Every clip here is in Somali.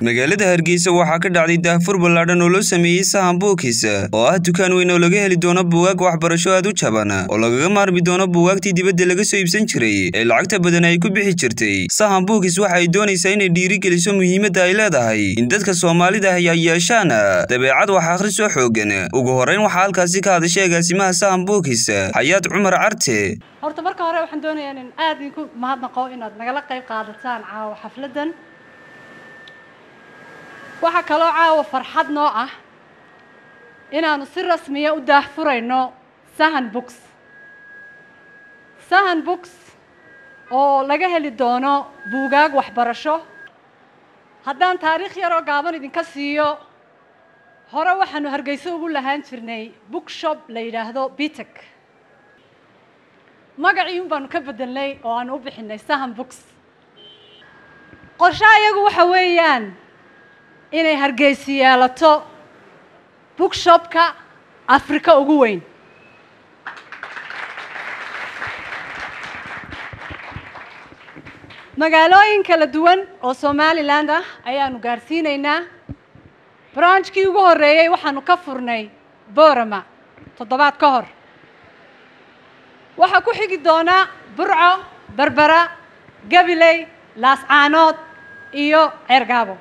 magaalada hargeysa waxaa ka dhacday daahfur ballaadhan oo loo sameeyey sahan buukis oo ah dukaan weyn oo laga heli doono buugaag waxbarasho aad u jaban oo lagaga maarmi doono buugaagtii dibadda laga soo iibsan jiray ee lacagta badan ay ku bixi jirtay sahan buukis waxa ay doonaysaa inay dhiirigeliso muhiimadda ay leedahay in dadka soomaalida ahi ay yeeshaan dabeecad wax akhris oo xoogan ugu horreyn waxaa halkaasi ka hadashay agaasimaha sahan buukis xayaad cumar carte horta marka hore waxaan doonayaa in aad idinku mahadnaqo inaad nagala qayb qaadataan caawa xafladdan waxaa kaloo caawa farxad noo ah inaanu si rasmiya u daahfurayno sahan books sahan books oo laga heli doono buugaag waxbarasho haddaan taariikh yaroo gaaban idinka siiyo hore waxaanu hargeyso ugu lahaan jirnay bookshop la yidhaahdo bitek magacii un baanu ka bedelnay oo aanu u bixinay sahan books qorshe ayagu waxa weeyaan inay hargeysi yeelato bookshopka afrika ugu weyn magaalooyin kala duwan oo somaliland ah ayaanu gaarsiinaynaa branchkii ugu horreeyey waxaanu ka furnay borama toddobaad ka hor waxaa ku xigi doonaa burco berbera gabiley laascaanood iyo ceergaabo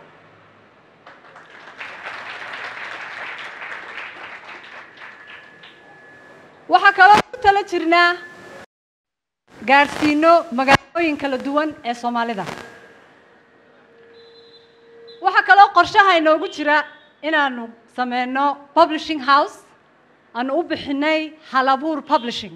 waxaa kaloo ku tala jirnaa gaadhsiino magaalooyin kala duwan ee soomaalida waxaa kaloo qorshaha inoogu jira inaanu sameyno publishing house aanu u bixinay halabuur publishing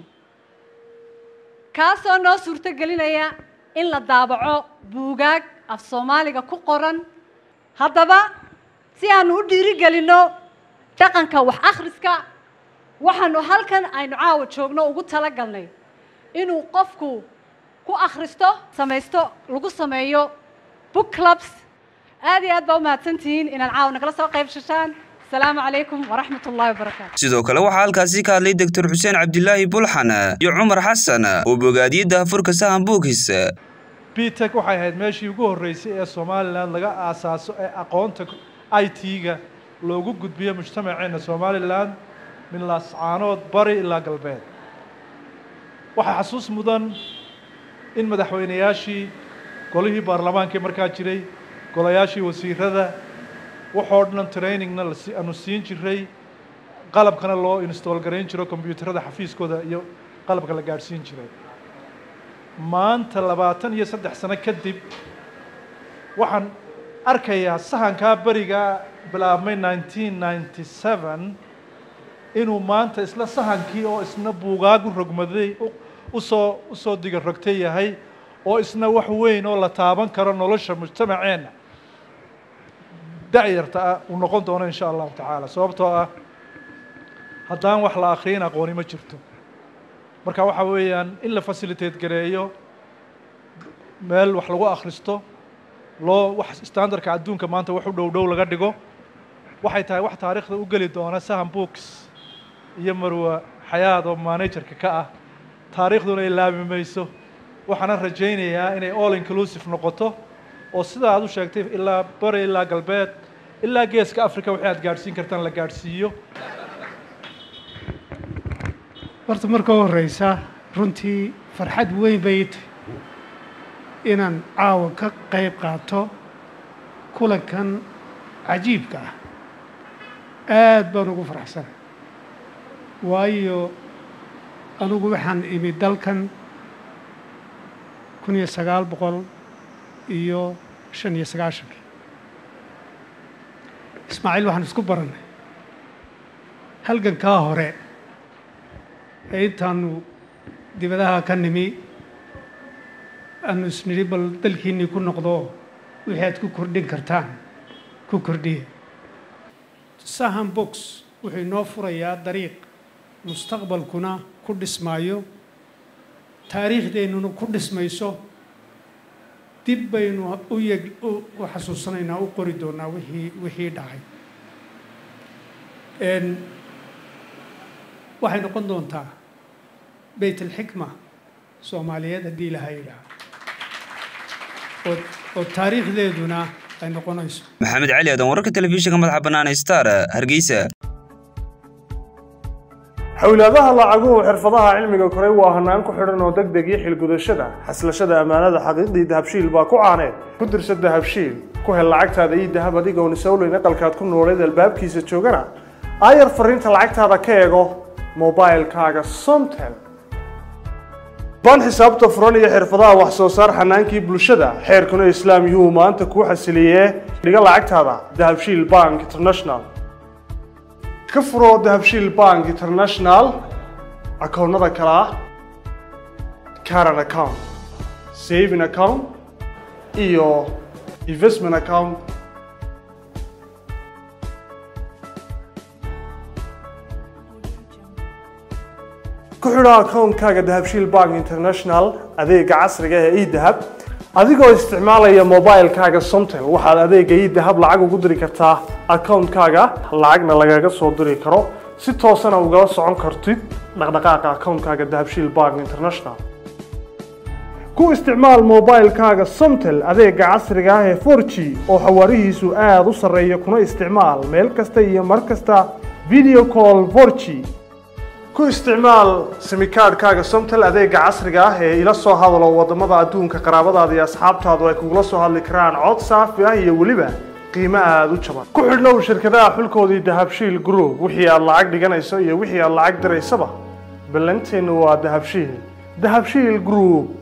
kaasoo noo suurto gelinaya in la daabaco buugaag af soomaaliga ku qoran haddaba si aanu u dhiirigelinno dhaqanka wax akhriska waxaanu halkan aynu caawa joogno ugu tala galnay inuu qofku ku akhristo samaysto lagu sameeyo book clubs aad iyo aad baa u mahadsantihiin inaad caawa nagala soo qayb shashaan asalaamu calaykum waraxmat ullahi wabarakaatu sidoo kale waxaa halkaasi ka hadlay doctor xuseen cabdilaahi bulxan iyo cumar xasan oo bogaadiyey daahfurka sahan buukis bitek waxay ahayd meeshii ugu horreysay ee somalilan laga aasaaso ee aqoonta i t-ga loogu gudbiyo mujtamaceenna somalilan min laascaanood bari ilaa galbeed waxaa xasuus mudan in madaxweynayaashii golihii baarlamaankii markaa jiray golayaashii wasiirada waxoo dhan trainingna aanu siin jiray qalabkana loo install garayn jiro kombyuutarada xafiiskooda iyo qalabka la gaadhsiin jiray maanta labaatan iyo saddex sano kadib waxaan arkayaa sahankaa berigaa bilaabmay nineteen ninety seven inuu maanta isla sahankii oo isna buugaagu rogmaday usoo usoo diga rogtay yahay oo isna wax weyn oo la taaban karo nolosha mujtamaceenna dacyarta ah uu noqon doono insha allahu tacaala sababtoo ah haddaan wax la akriyin aqooni ma jirto marka waxa weeyaan in la facilitate gareeyo meel wax lagu akhristo loo wax standardka adduunka maanta wax u dhow dhow laga dhigo waxay tahay wax taariikhda u geli doona sahan books iyo marwa xayaad oo managerka ka ah taariikhduna ay laabi mayso waxaana rajaynayaa inay all inclusive noqoto oo sida aad u sheegtay ilaa bari ilaa galbeed ilaa geeska africa wixii aad gaadhsiin kartaan la gaadhsiiyo horta marka u horreysa runtii farxad weyn bay tahay inaan caawa ka qayb qaato kulankan cajiibka ah aad baan ugu faraxsanay waayo anugu waxaan imi dalkan kun iyo sagaal boqol iyo shan iyo sagaashankii ismaaciil waxaan isku barannay halgankaa hore ee intaanu dibadaha ka nimi aanu isnidhi bal dalkiinnii ku noqdo wixii aad ku kordhin kartaan ku kordhiya sahan box wuxuu inoo furayaa dariiq mustaqbalkuna ku dhismaayo taariikhdeennuna ku dhismayso dib baynu u yeg u xasuusanaynaa u qori doonaa wixii wixii dhacay waxay noqon doontaa beyt alxikma soomaaliyeed haddii ilaha yidhaah oo oo taariikhdeeduna ay noqonayso maxamed cali aadan wararka telefishinka madaxa bannaan ee star hargeysa xowlaadaha lacaguhu xirfadaha cilmiga koray waa hanaan ku xidhan oo deg deg iyo xilgudashada xaslashada ammaanada xaqiiqdii dahabshiil baa ku caaneed ku dirsa dahabshiil ku hel lacagtaada ii dahab adigoon isowleyn aqalkaad ku nooleed albaabkiisa joogana aayar fariinta lacagtaada ka eego mobilkaaga somtel baan xisaabta furan iyo xirfadaha wax soo saar xanaankii bulshada xeerkuna islaam yuhu maanta kuu xasiliyee dhiga lacagtaada dahabshiil bank international ka furo dahabshiil bank international akoonnada kale ah caran account saving account iyo investment account ku xidho akoonkaaga dahabshiil bank international adeega casriga ee edahab adigoo isticmaalaya mobilkaaga somtel waxaad adeega edahab lacag ugu diri kartaa akoonkaaga lacagna lagaga soo diri karo si toosana ugala socon kartid dhaqdhaqaaqa akoonkaaga dahabshiil bank international ku isticmaal mobilkaaga somtel adeega casriga ah ee 4g oo xawaarihiisu aada u sarreeya kuna isticmaal meel kasta iyo mar kasta video call 4g ku isticmaal simikaadhkaaga somtel adeega casriga ah ee ila soo hadalo wadamada adduunka qaraabadaada iyo asxaabtaadu ay kugula soo hadli karaan cod saafi ah iyo weliba qiimo aada u jaban ku xidhnow shirkadaha xulkoodii dahabshiil group wixii aad lacag dhiganayso iyo wixii aad lacag diraysaba ballanteennu waa dahabshiil dahabshiil group